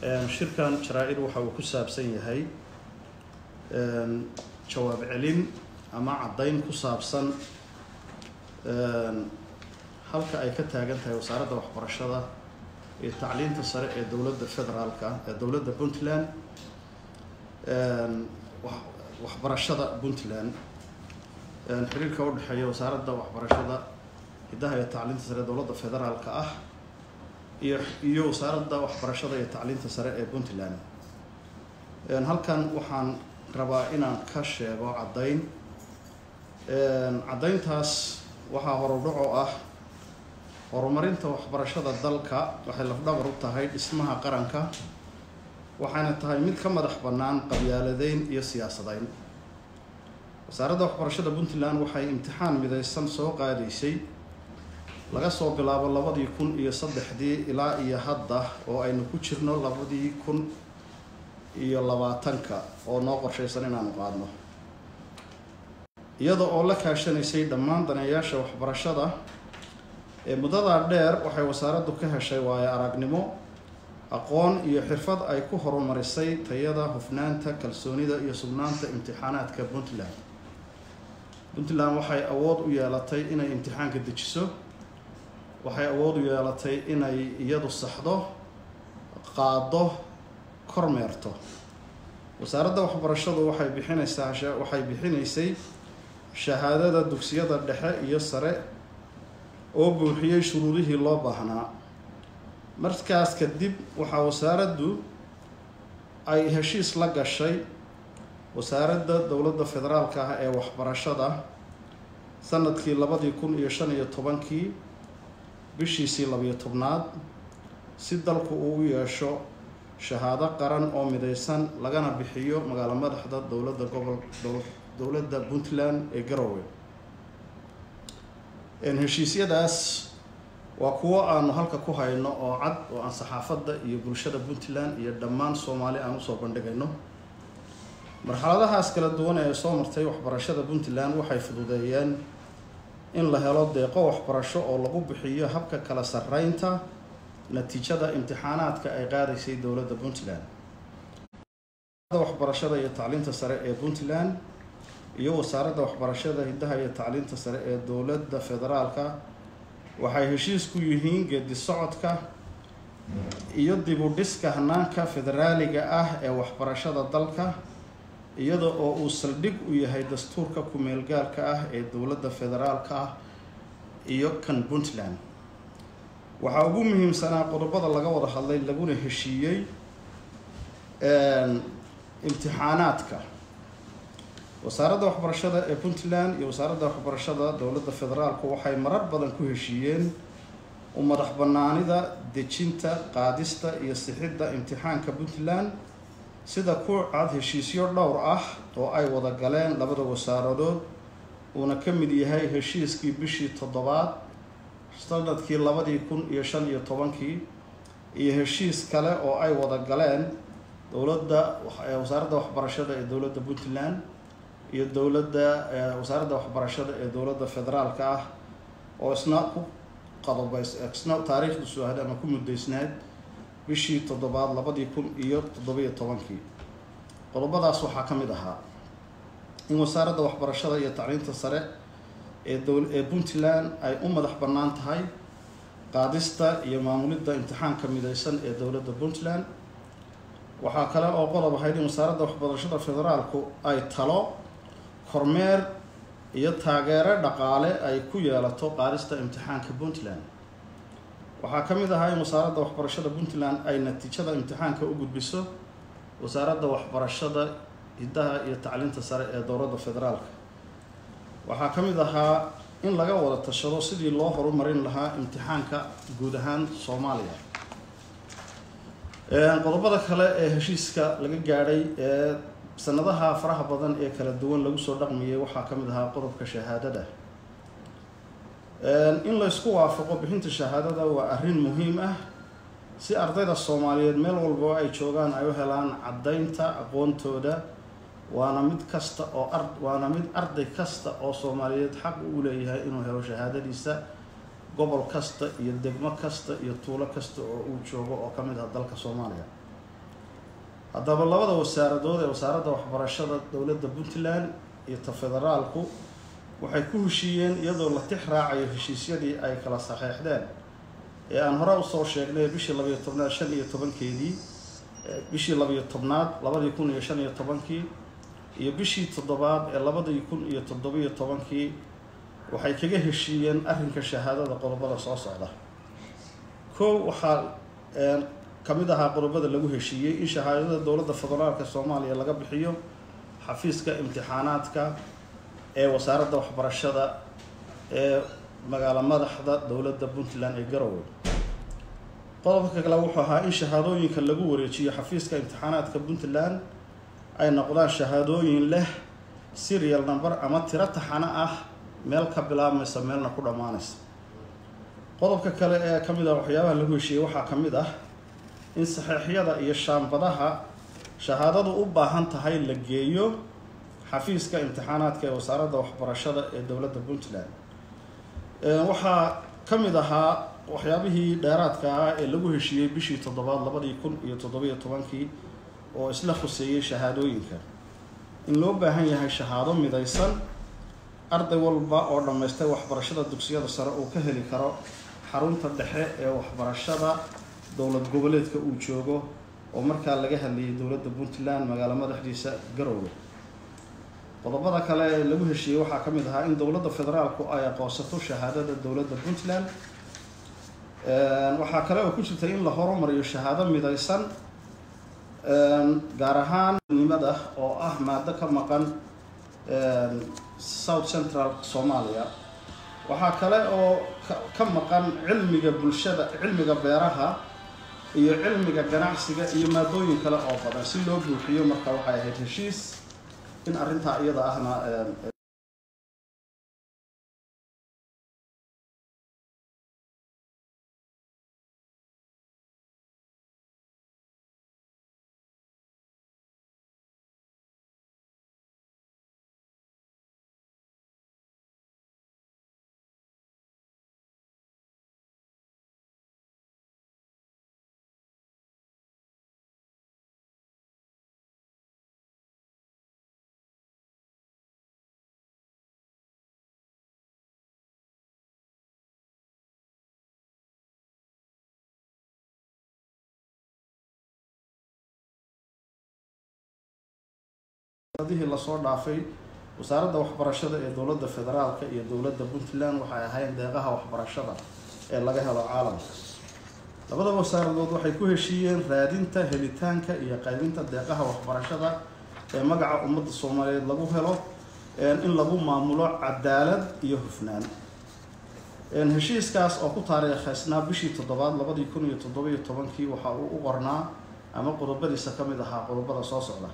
shirkan jaraa-id waxa uu ku saabsan yahay jawaab celin ama caddayn ku saabsan halka ay ka taagan tahay wasaaradda waxbarashada iyo tacliinta sare ee dowladda federaalka ee dowladda puntland waxbarashada puntland xiriirka udhexeeya wasaaradda waxbarashada hiddaha iyo tacliinta sare ee dowladda federaalka ah iyo iyo wasaaradda waxbarashada iyo tacliinta sare ee puntland halkan waxaan rabaa inaan ka sheego caddayn caddayntaas waxaa horudhaco ah horumarinta waxbarashada dalka waxay lafdhabar u tahay dhismaha qaranka waxayna tahay mid ka madax bannaan qabyaaladeyn iyo siyaasadayn wasaaradda waxbarashada puntland waxay imtixaan midaysan soo qaadaysay laga soo bilaabo labadii kun iyo saddexdii ilaa iyo hadda oo aynu ku jirno labadii kun iyo labaatanka oo noo qorshaysan inaanu qaadno iyada oo la kaashanaysay dhammaan daneeyaasha waxbarashada ee muddadaa dheer waxay wasaaraddu ka heshay waayo aragnimo aqoon iyo xirfad ay ku horumarisay tayada hufnaanta kalsoonida iyo sugnaanta imtixaanaadka puntland puntland waxay awood u yeelatay inay imtixaanka dejiso waxay awood u yeelatay inay iyadu saxdo qaado kormeerto wasaaradda waxbarashadu waxay bixinaysaa waxay bixinaysay shahaadada dugsiyada dhexe iyo sare oo buuxiyey shuruudihii loo baahnaa markaas kadib waxaa wasaaraddu ay heshiis la gashay wasaaradda dowladda federaalka ah ee waxbarashada sanadkii labadii kun iyo shan iyo tobankii bishiisii labiyo tobnaad si dalku uu u yeesho shahaado qaran oo midaysan lagana bixiyo magaalo madaxda dowladda gobol dowladda puntland ee garowe heshiisyadaas waa kuwo aanu halka ku hayno oo cad oo aan saxaafadda iyo bulshada puntland iyo dhammaan soomaali aan usoo bandhigayno marxaladahaas kala duwan ee soo martay waxbarashada puntland waxay fududeeyeen in la helo deeqo waxbarasho oo lagu bixiyo habka kala sarreynta natiijada imtixaanaadka ay qaadaysay dowladda puntland waxbarashada iyo tacliinta sare ee puntland iyo wasaaradda waxbarashada hiddaha iyo tacliinta sare ee dowladda federaalka waxay heshiis ku yihiin geedi socodka iyo dib u dhiska hanaanka federaaliga ah ee waxbarashada dalka iyada oo uu saldhig u yahay dastuurka ku-meelgaalka ah ee dowladda federaalka ah iyo kan puntland waxaa ugu muhiimsanaa qodobada laga wada hadlay laguna heshiiyey imtixaanaadka wasaaradda waxbarashada ee puntland iyo wasaaradda waxbarashada dowladda federaalku waxay marar badan ku heshiiyeen u madax banaanida dejinta qaadista iyo sixidda imtixaanka puntland sida ku cad heshiisyo dhowr ah oo ay wada galeen labada wasaaradood uuna ka mid yahay heshiiskii bishii toddobaad sanadkii labadii kun iyo shan iyo tobankii iyo heshiis kale oo ay wada galeen dowladda wasaaradda waxbarashada ee dowladda puntland iyo dowladda wasaaradda waxbarashada ee dowladda federaalka ah oo isna ku qadobays isna taariikhdu suahad ama ku muddaysnayd bishii toddobaad labadii kun iyo toddobiyo tobankii qodobadaas waxaa ka mid ahaa in wasaaradda waxbarashada iyo tacliinta sare ee dow ee puntland ay u madax bannaan tahay qaadista iyo maamulidda imtixaanka midaysan ee dowladda puntland waxaa kale oo qodob ahayd in wasaaradda waxbarashada federaalku ay talo kormeer iyo taageero dhaqaale ay ku yeelato qaadista imtixaanka puntland waxaa ka mid ahaa in wasaaradda waxbarashada puntland ay natiijada imtixaanka u gudbiso wasaaradda waxbarashada hiddaha iyo tacliinta sare ee dowladda federaalka waxaa ka mid ahaa in laga wada tashado sidii loo horumarin lahaa imtixaanka guud ahaan soomaaliya qodobada kale ee heshiiska laga gaadhay ee sanadaha faraha badan ee kala duwan lagu soo dhaqmayay waxaa ka mid ahaa qodobka shahaadada in la ysku waafaqo bixinta shahaadada waa arrin muhiim ah si ardayda soomaaliyeed meel walba ay joogaan ay u helaan caddaynta aqoontooda waana mid kasta oo ar waana mid arday kasta oo soomaaliyeed xaq u leeyahay inuu helo shahaadadiisa gobol kasta iyo degmo kasta iyo tuulo kasta oo uu joogo oo ka mid ah dalka soomaaliya haddaba labada wasaaradood ee wasaaradda waxbarashada dowladda puntland iyo ta federaalku waxay ku heshiiyeen iyadoo la tix raacayo heshiisyadii ay kala saxeexdeen ee aan hore usoo sheegnay bishii labayo tobnaad shan iyo tobankeedii bishii labayo tobnaad labadii kun iyo shan iyo tobankii iyo bishii toddobaad ee labadii kun iyo toddobiyo tobankii waxay kaga heshiiyeen arrinka shahaadada qodobada soo socda kow waxaa ka mid ahaa qodobada lagu heshiiyey in shahaadada dowladda federaalka soomaaliya laga bixiyo xafiiska imtixaanaadka ee wasaaradda waxbarashada ee magaalo madaxda dowladda puntland ee garowe qodobka kale wuxuu ahaa in shahaadooyinka lagu wareejiyo xafiiska imtixaanaadka puntland ay noqdaan shahaadooyin leh serial number ama tiro taxano ah meel ka bilaabmaysa meelna ku dhammaanaysa qodobka kale ee ka mid ah waxyaabaha lagu heshiiyey waxaa ka mid ah in saxeixyada iyo shaambadaha shahaadadu u baahan tahay la geeyo xafiiska imtixaanaadka ee wasaaradda waxbarashada ee dowladda puntland waxaa ka mid ahaa waxyaabihii dheeraadka ah ee lagu heshiiyey bishii toddobaad labadii kun iyo toddobiyo tobankii oo isla khuseeyey shahaadooyinka in loo baahan yahay shahaado midaysan arday walba oo dhammaystay waxbarashada dugsiyada sare uu ka heli karo xarunta dhexe ee waxbarashada dowlad goboleedka uu joogo oo markaa laga hadlayay dowladda puntland magaalo madaxdiisa garowe qodobada kale ee lagu heshiiyey waxaa ka mid ahaa in dowladda federaalku ay aqoonsato shahaadada dowladda puntland waxaa kale oo ku jirta in la horumariyo shahaado midaysan gaar ahaan nimada oo ah maado ka maqan south central soomaaliya waxaa kale oo ka maqan cilmiga bulshada cilmiga beeraha iyo cilmiga ganacsiga iyo maadooyin kale oo badan si loo buuxiyo marka waxay ahayd heshiis in arrintaa iyada ahna adihii lasoo dhaafay wasaaradda waxbarashada ee dowladda federaalka iyo dowladda puntland waxay ahayn deeqaha waxbarashada ee laga helo caalamka labada wasaaradood waxay ku heshiiyeen raadinta helitaanka iyo qaybinta deeqaha waxbarashada ee magaca ummadda soomaaliyeed lagu helo in lagu maamulo cadaalad iyo hufnaan heshiiskaas oo ku taariikhaysnaa bishii toddobaad labadii kun iyo toddobiyo tobankii waxa uu u qornaa ama qodobadiisa ka mid ahaa qodobada soo socda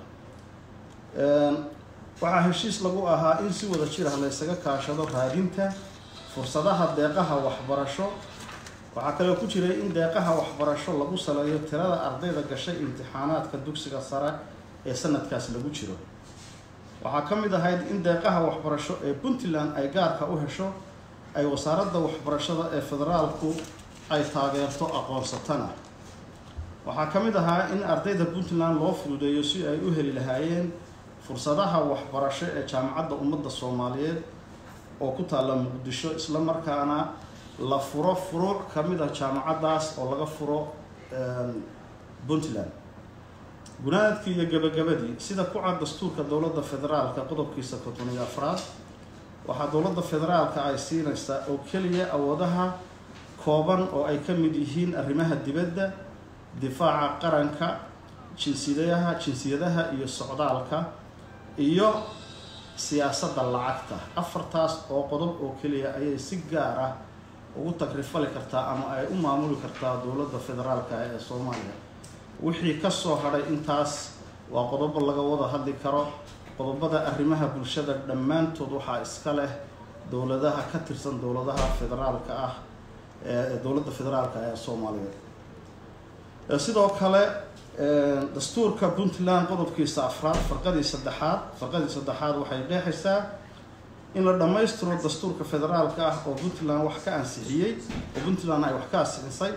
waxaa heshiis lagu ahaa in si wada jir ah la ysaga kaashado raadinta fursadaha deeqaha waxbarasho waxaa kaloo ku jiray in deeqaha waxbarasho lagu saleeyo tirada ardayda gashay imtixaanaadka dugsiga sare ee sanadkaas lagu jiro waxaa ka mid ahayd in deeqaha waxbarasho ee puntland ay gaarka u hesho ay wasaaradda waxbarashada ee federaalku ay taageerto aqoonsatana waxaa ka mid ahaa in ardayda puntland loo fududeeyo si ay u heli lahaayeen fursadaha waxbarasho ee jaamacadda ummadda soomaaliyeed oo ku taalla muqdisho isla markaana la furo furuuc ka mid ah jaamacaddaas oo laga furo puntland gunaadkii iyo gabagabadii sida ku cad dastuurka dowladda federaalka qodobkiisa konton iyo afraad waxaa dowladda federaalka ay siinaysaa oo keliya awoodaha kooban oo ay ka mid yihiin arrimaha dibadda difaaca qaranka jinsiyadaha jinsiyadaha iyo socdaalka iyo siyaasadda lacagta afartaas oo qodob oo keliya ayay si gaar ah ugu tagrifali kartaa ama ay u maamuli kartaa dowladda federaalka ee soomaaliya wixii ka soo hadhay intaas waa qodobo laga wada hadli karo qodobada arrimaha bulshada dhammaantood waxaa iska leh dowladaha ka tirsan dowladaha federaalka ah ee dowladda federaalka ee soomaaliyeed sidoo kale dastuurka puntland qodobkiisa afraad farqadii saddexaad farqadii saddexaad waxay qeexaysaa in la dhammaystiro dastuurka federaalka ah oo puntland wax ka ansixiyey oo puntland ay wax ka ansixisay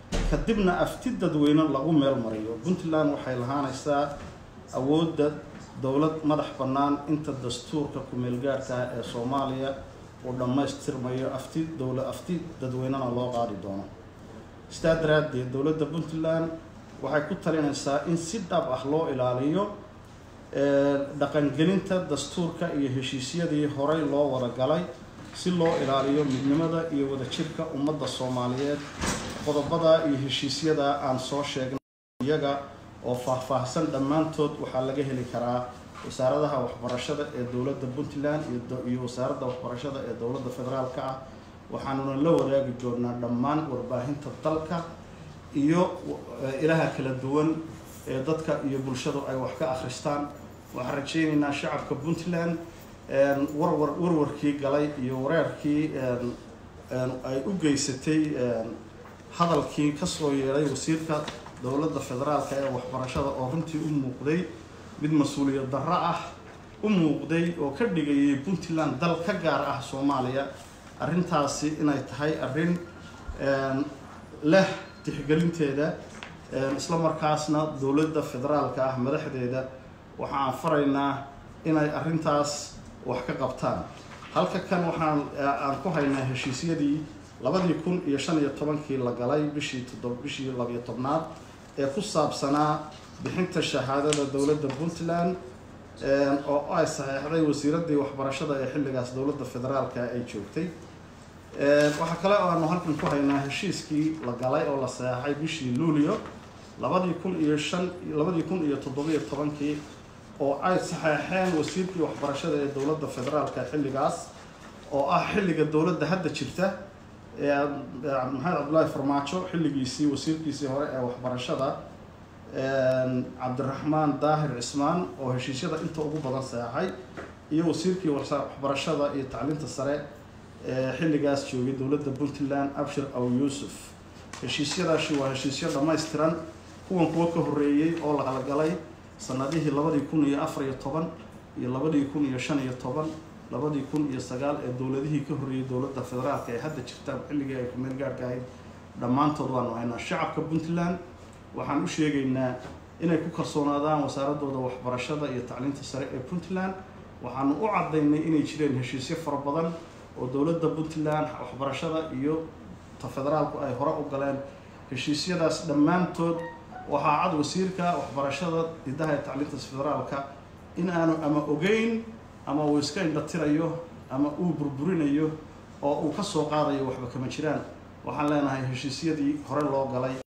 kadibna afti dadweyne lagu meel mariyo puntland waxay lahaanaysaa awoodda dowlad madax bannaan inta dastuurka ku-meelgaarka ah ee soomaaliya uu dhammaystirmayo afti dowla afti dadweynena loo qaadi doono sidaa daraaddeed dowladda puntland waxay ku talinaysaa in si dhab ah loo ilaaliyo dhaqangelinta dastuurka iyo heshiisyadii horey loo wada galay si loo ilaaliyo midnimada iyo wadajirka ummadda soomaaliyeed qodobada iyo heshiisyada aan soo sheegnay iyaga oo faahfaahsan dhammaantood waxaa laga heli karaa wasaaradaha waxbarashada ee dowladda puntland iyo wasaaradda waxbarashada ee dowladda federaalka ah waxaanuna la wadaagi doonaa dhammaan warbaahinta dalka iyo ilaha kala duwan ee dadka iyo bulshadu ay wax ka akhristaan waxaan rajaynaynaa shacabka puntland warwar warwarkii galay iyo wareerkii ay u geysatay hadalkii kasoo yeedhay wasiirka dowladda federaalka ee waxbarashada oo runtii u muuqday mid mas-uuliyad darro ah u muuqday oo ka dhigayay puntland dal ka gaar ah soomaaliya arrintaasi inay tahay arrin leh tixgelinteeda isla markaasna dowladda federaalka ah madaxdeeda waxa aan faraynaa inay arrintaas wax ka qabtaan halka kan waxaan aan ku haynaa heshiisyadii labadii kun iyo shan iyo tobankii la galay bishii toddob bishii labiyo tobnaad ee ku saabsanaa bixinta shahaadada dowladda puntland oo ay saxeexday wasiiraddii waxbarashada ee xilligaas dowladda federaalka ay joogtay waxaa kale oo aanu halkan ku haynaa heshiiskii la galay oo la saxeexay bishii luulio labadii kun iyo shan labadii kun iyo toddobiyo tobankii oo ay saxeexeen wasiirkii waxbarashada ee dowladda federaalka xilligaas oo ah xilliga dowladda hadda jirta maxamed cabdullaahi farmaajo xilligiisii wasiirkiisii hore ee waxbarashada cabdiraxmaan daahir cismaan oo heshiisyada inta ugu badan seexay iyo wasiirkii waxbarashada iyo tacliinta sare ee xilligaas joogay dowladda puntland abshir aw yuusuf heshiisyadaasi waa heshiisyo dhammaystiran kuwan kuwo ka horreeyey oo la kalagalay sanadihii labadii kun iyo afar iyo toban iyo labadii kun iyo shan iyo toban labadii kun iyo sagaal ee dowladihii ka horreeyey dowladda federaalka ee hadda jirta xilligii ay ku meel gaarhka ahayd dhammaantood waanu haynaa shacabka puntland waxaan u sheegaynaa inay ku kalsoonaadaan wasaaradooda waxbarashada iyo tacliinta sare ee puntland waxaanu u caddaynay inay jireen heshiisyo fara badan oo dowladda puntland waxbarashada iyo ta federaalku ay hore u galeen heshiisyadaas dhammaantood waxaa cad wasiirka waxbarashada hidaha ee tacliinta federaalka in aanu ama ogeyn ama uu iska indhatirayo ama uu burburinayo oo uu ka soo qaadayo waxba kama jiraan waxaan leenahay heshiisyadii hore loo galay